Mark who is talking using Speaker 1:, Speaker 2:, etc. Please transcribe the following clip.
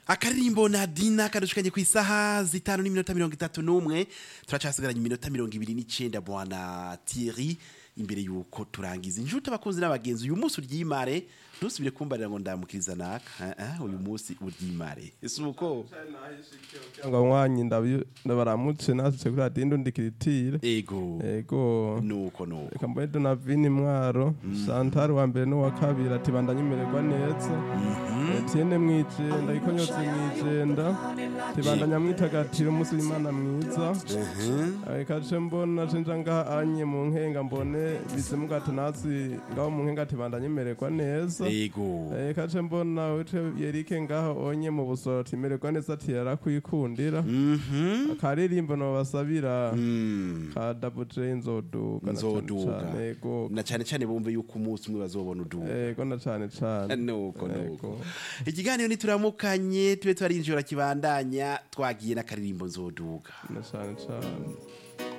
Speaker 1: akaririmbo nadina kadushikanye ku isaha zitanu n'iminota mirongo itatu n'umwe turacasigaranye iminota mirongo ibiri n'icenda bwana Thierry imbere yuko turangiza inshuti abakunzi n'abagenzi uyu munsi uryimare ntusubire kumbarira ngo ndamukiriza naka eh, eh, uyu munsi uryimare ese uko
Speaker 2: ngo mwanyi ndabi- ndabaramutse nasitse kuri radiyo ndundikiritire
Speaker 1: ego
Speaker 2: ego
Speaker 1: nuko nuko
Speaker 2: reka mbone donavini mwaro santari wa mbere n'uwa kabiri ati bandanye imererwa neza etienne mwijenda ikonyotse mwijenda tibandanya mwitagatira umunsi w'imana mwiza reka ce mbona cenja ngaha anye mu nkenga mbone bisemugato nasi ngaho mu nkenga tibandanye imererwa neza
Speaker 1: ego
Speaker 2: reka ce mbona wice yerike ngaho onye mu busoro timererwa neza ati yarakwikundira
Speaker 1: Mhm.
Speaker 2: akaririmbo nobasabira
Speaker 1: Mm.
Speaker 2: ka double j nzoduga na cane
Speaker 1: Nzoduga.
Speaker 2: cane, ego
Speaker 1: na cyane cyane bumve yuko umunsi umwe bazobona uduga
Speaker 2: ego na cane cane
Speaker 1: nuko nuko
Speaker 2: Ego.
Speaker 1: ikiganiro nituramukanye tube twarinjira kibandanya twagiye n'akaririmbo nzoduga
Speaker 2: na cane cane